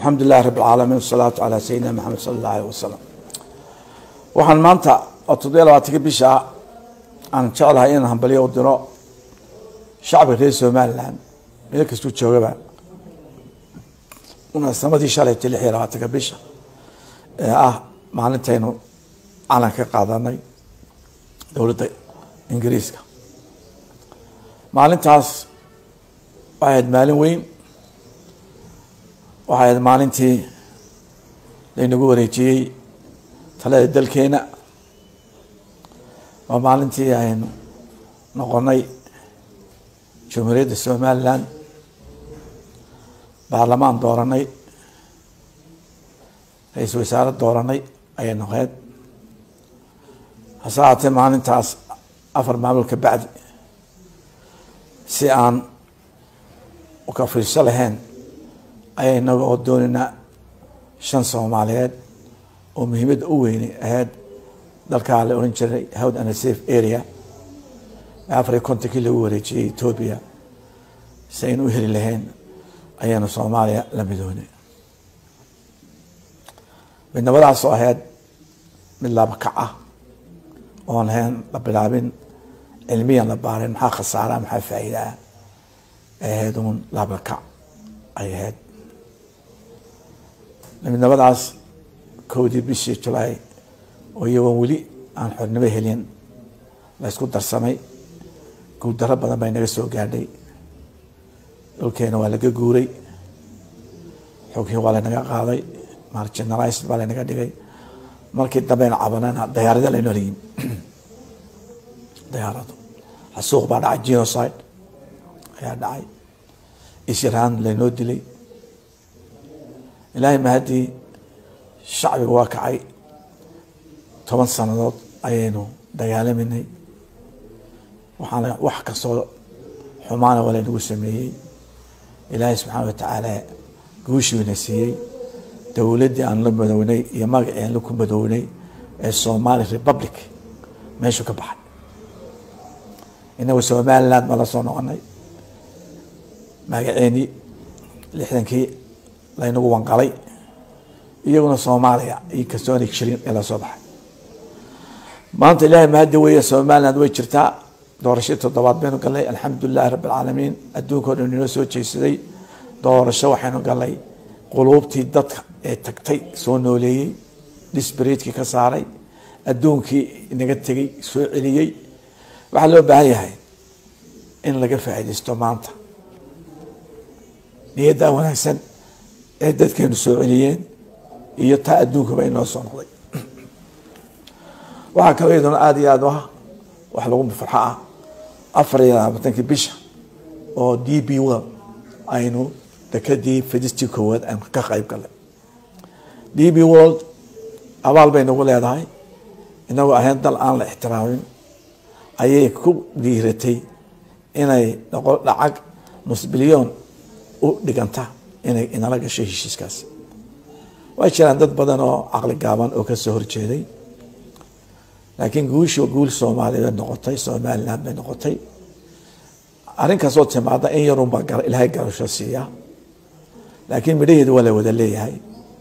alxamdu lilahi rabi alcaalamiin wasalaatu calaa sayidina maxamed sala allah aleh wasalam waxaan maanta oo toddobiya labaatanka bisha aan jeclahay inaan hambalyo u diro shacbiga reer somalilan meel kastuu joogaba munaasamadii shalayta lix iyo labaatanka bisha ee ah maalintaynu calan ka qaadanay dowladda ingiriiska maalintaas waxay ahayd maalin weyn waxay ahayd maalintii laynagu wareejiyey talada dalkeena waa maalintii aynu noqonay jumhuuriyadda somalilan baarlamaan dooranay ra-iisul wasaare dooranay ayay noqeed hase haatee maalintaas afar maamul ka bacdi si aan uka fiirso lahayn ayay inaga oo doonaynaa shan soomaaliyeed oo muhiimadda u weyni ahayd dalkaa la oran jiray howd and safe area afar iyo kontonkii lagu wareejiyey etoobiya si aynu u heli lahayn ayaanu soomaaliya la midoonay midnimadaas oo ahayd mid labakac ah oon ahayn la bilaabin cilmiyan la baarin maxaa khasaara maxaa faa'iidaa ay ahayd uun labakac ay ahayd midnimadaas kowdii bishii julaay oo iyagoon weli aan xornimo helin la ysku darsamay guuldaro badan baa inaga soo gaadhay dhulkeena waa laga guuray xogii waa laynaga qaaday marginalized baa laynaga dhigay markii dambeyna cabanana dayaarada laynoo leeyihin dayaaradu xasuuq baa dhacay genocide ayaa dhacay isiraan laynoo dilay ilaahay mahaddii shacbiga waa kacay toban sanadood ayaynu dagaalaminay waxaana wax kastoo xumaana waa laynagu sameeyey ilaahay subxaana wa tacaala guushiina siiyey dowladdii aan la madownay iyo magacii aan la ku madownay ee somali republic meeshuu ka baxay inagu somaliland baan la soo noqonay magaceenii lixdankii laynagu wanqalay iyaguna soomaaliya iyo kastoona jirin ee lasoo baxay maanta ilaahay mahaddi weeye somaliland way jirtaa doorashadii toddobaad baynu galnay alxamdu lilahi rabbi alcaalamiin adduunkao dhan inoo soo jeesaday doorasho waxaynu galnay quluubtii dadka ee tagtay soo nooleeyey disbreedkii ka saaray adduunkii inaga tegey soo celiyey waxaa loo baahan yahay in laga faa'iidaysto maanta niyaddaa wanaagsan ee dadkeenu soo celiyeen iyo taa adduunkaba inoo soo noqday waxaa kaloo iyaduna aada iyo aada ah wax lagu farxo ah afar iyo labaatankii bisha oo d b world aynu dekadii fidistii koowaad aynu ka qayb galnay d b world abaal bay nagu leedahay inagoo ahayn dal aan la ixtiraamin ayay ku dhiiratay inay noqo lacag nus bilyoon u dhiganta inay inala gasho heshiiskaasi way jiraan dad badan oo caqli gaaban oo kasoo horjeeday laakiin guushi guul soomaaliya bay noqotay somaliland bay noqotay arrin kastoo timaada in yarunbaa ilaahay garasho siiya laakiin midhaheeda waa la wada leeyahay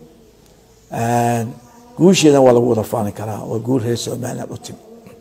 guusheedan waa lagu wada faani karaa waa guul reer somaliland u timi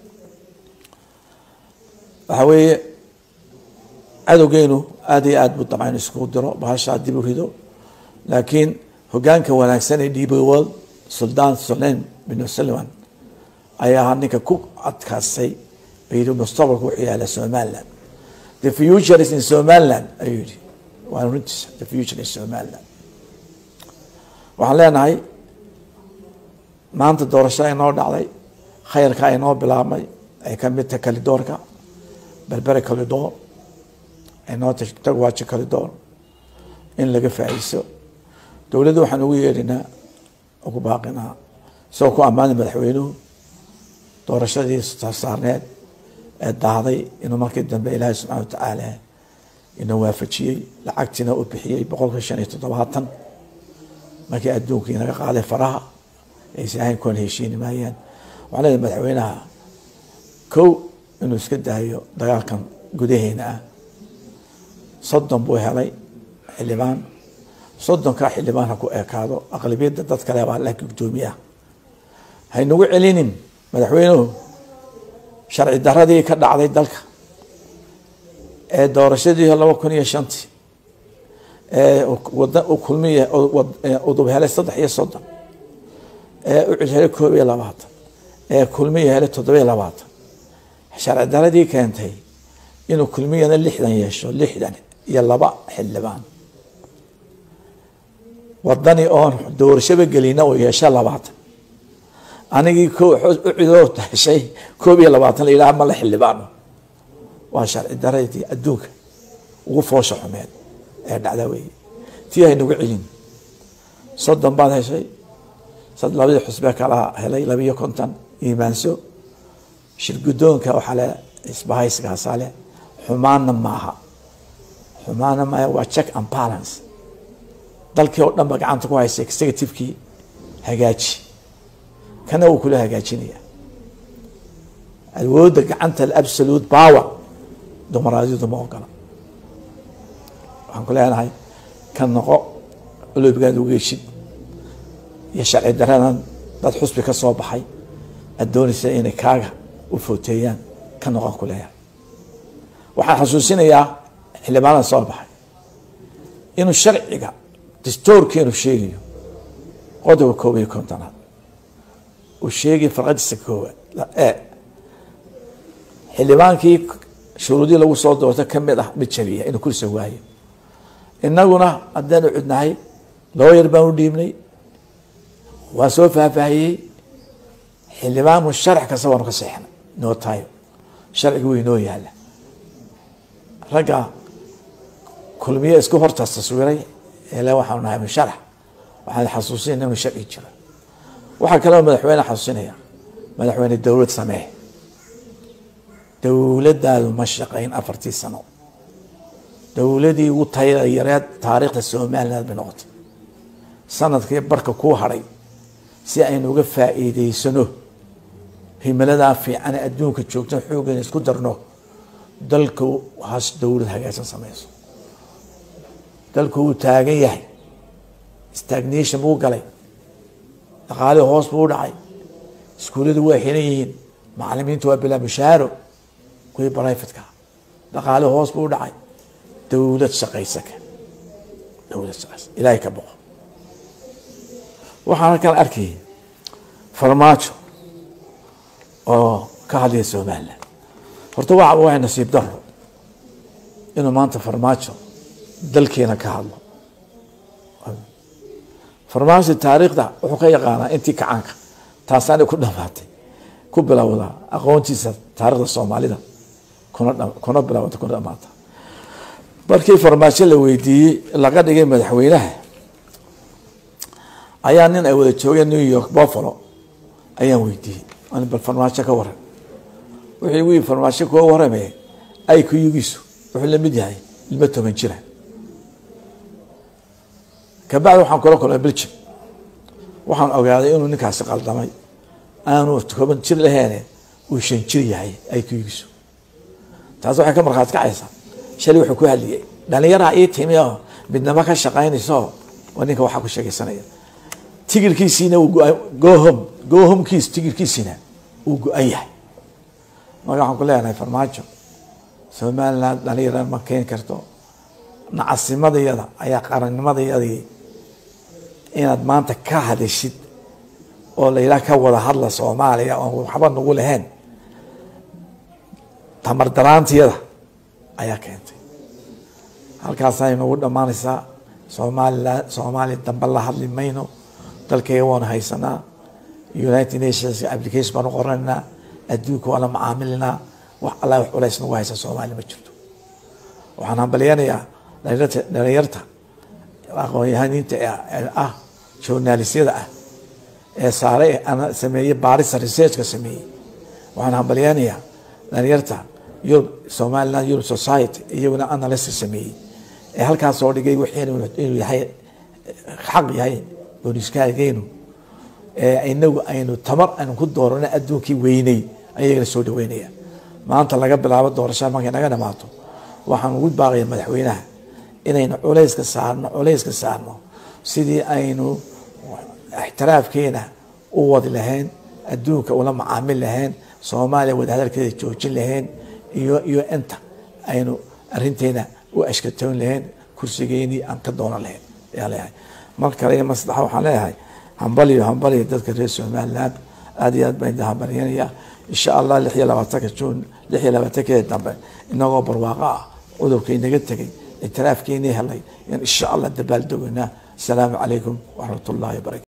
waxa weeye cadowgeenu aada iyo aad buu dabcan iskugu diro bahashaa dib u rido laakiin hogaanka wanaagsan ee db world suldaan solen bin sullivan ayaa ahaa ninka ku adkaastay yii mustaqbalka wuxuu yaala somaliland the future is in somaliland ayuu yihi waa runtiisa the future is somaliland waxaan leenahay maanta doorashada inoo dhacday khayrka inoo bilaabmay ay kamid tahay kalidoorka berbere kalidoor inoo tagwaajo kalidoor in laga faa'iiso dowladda waxaan ugu yeedhinaa ugu baaqinaa isagoo ku ammaanay madaxweynuhu doorashadii saarneed ee dahday inuu markii dambe ilaahay subxana watacaala inuu waafajiyey lacagtiina u bixiyey boqolka shan iyo toddobaatan markii adduunkii naga qaaday faraha aysan ahayn kuwan heshiini maayaan waxaa leedahay madaxweynaha kow inuu iska daayo dagaalkan gudaheena ah soddon buu helay xildhibaan soddonka xildhibaan ha ku ekaado aqlabiyadda dad kale baa laakiin guddoomiyaha haynagu celinin madaxweynuhu sharci daradii ka dhacday dalka ee doorashadii laba kun iyo shantii ee wada kulmiy udub helay saddex iyo soddon ee ucil helay koob iyo labaatan ee kulmiya helay toddobiyo labaatan sharci daradii keentay inuu kulmiyana lixdan yeesho lixdan iyo laba xildhibaan wadani oon doorashaba gelina oo yeesha labaatan anigii ucidoo heshay koob iyo labaatan la yidhaha mala xildhibaano waa sharci daradii adduunka ugu foosha xumeed ee dhacda weeye tii haynagu celin soddon baad heshay labadii xusbe kala helay labiyo konton iimaanso shirgudoonka waxaa le isbahaysigaasaa le xumaanna maaha xumaanna maaha waa check and balance dalkii oo dhan ba gacanta ku haysa executivekii hagaaji kana wuu kula hagaajinaya awoodda gacanta absolute power dumaraadiyadu ma ogola waxaan ku leenahay ka noqo oloobigaad ugu heshid iyo sharci daradan dad xusbi ka soo baxay aad doonaysa inay kaaga u footeeyaan ka noqon ku leeyahay waxaan xasuusinayaa xildhibaanada soo baxay inuu sharciga dastoorkeenu sheegayo qodobka koob iyo kontonaad uu sheegay farqadiisa koowaad e xildhibaankii shuruudii lagu soo doorta kamid ah mid jabiya inuu kursa waayo inaguna haddaanu cudnahay looyar baan u dhiibnay waa soo faahfaahiyey xildhibaan musharax kasta waanu ka seexnay noo tayo sharciga way noo yaala ragga kulmiye isku horta taswiray ele waxaanu nahay musharax waxaan xasuusinayna inuu sharci jiro waxaa kaloo madaxweyne xasuusinaya madaxweyne dowlad samee dowladdaadu ma shaqayn afartii sano dowladii ugu tayada yareed taariikhda somaliland bay noqotay sanadkii barka kuu hadhay si aynu uga faa'iideysano himaladaa fiican ee adduunka joogta xooggeena isku darno dalku has dowlad hagaagsan sameyso dalku wuu taagan yahay stagnation buu galay dhaqaalihii hoos buu u dhacay iskuulladu waa xiran yihiin macalimiintu waa bilaa mushaaro kuwii brifatka dhaqaalihii hoos buu u dhacay dowlad shaqaysaka dowlad shaqaysa ilaahay ka boqo waxaan halkan arkayay farmaajo oo ka hadlaya somaliland horta waa waa nasiib daro inuu maanta farmaajo dalkeena ka hadlo farmaajo taariikhda wuxuu ka yaqaanaa intii kacaanka taasaana ku dhamaatay ku bilowdaa aqoontiisa taarikhda soomaalida kuna kuna bilowda kuna dhamaata markii farmaajo la weydiiyey laga dhigay madaxweynaha ayaa nin ay wada joogeen new york buffalo ayaan weydiiyey an bal farmaajo ka waran wuxuu igu yii farmaajo kuga warame ay kuyugiisu wuxuu lamid yahay ilmo toban jira kabacdi waxaan kula kulmay belgium waxaan ogaaday inuu ninkaasi qaldamay aanu toban jir laheene uu shan jir yahay ay kuyugiisu taas waxay ka markhaati kacaysaa shalay wuxuu ku hadliyey dhalinyaraa ii timi oo midnamo ka shaqaynayso waa ninka waxaa ku sheegaysanaya tigirkiisiina gohom gohomkiis tigirkiisina uu go-an yahay marka waxaan ku leenahay farmaajo somaliland dhalinyara ma keeni karto nacasimadayada ayaa qarannimadayadii inaad maanta ka hadashid oo layidhaha ka wada hadla soomaaliya oon waxba nagu lahayn tamar daraantiyada ayaa keentay halkaasay nagu dhammaanaysaa somaliland soomaaliya dambe la hadli mayno dalkayga waanu haysanaa united nations application baanu qoranaynaa adduunka waa la macaamilinaa wax alla wax culays nagu haysa soomaaliya ma jirto waxaan hambalyanayaa dhalinyarta aqoonyahaniinta ah journalisyada ah ee saare sameeyey baarisa researchka sameeyey waxaan hambalyanayaa dhalinyarta yurub somaliland europe society iyaguna analysis sameeyey ee halkaas soo dhigay wixii inuu yahay xaq yahay booniskaageenu ee inagu aynu tamar aynu ku doorana adduunkii weynay ayagana soo dhaweynaya maanta laga bilaabo doorashada markay naga dhamaato waxaan ugu baaqaya madaxweynaha inaynu culayska saarno culayska saarno sidii aynu ixtiraafkeena u wadi lahayn adduunka ula macaamil lahayn soomaaliya wadahadalkeeda joojin lahayn iyo iyo inta aynu arinteena u ashkatoon lahayn kursigeenii aan ka doonan lahayn ayaa leeyahay mar kale iyo mar saddexa waxaan leeyahay hambaliyo hambaliyo dadka reer somaliland aada iyo aad baan idin hambalyanaya insha allah lix iyo labaatanka juun lix iyo labaatankeeda dambe inagoo barwaaqo ah cudurka inaga tegay ictiraafkeenii helay in insha allah dabaaldogeynaa asalaamu calaykum waraxmat ullahi wabarakatu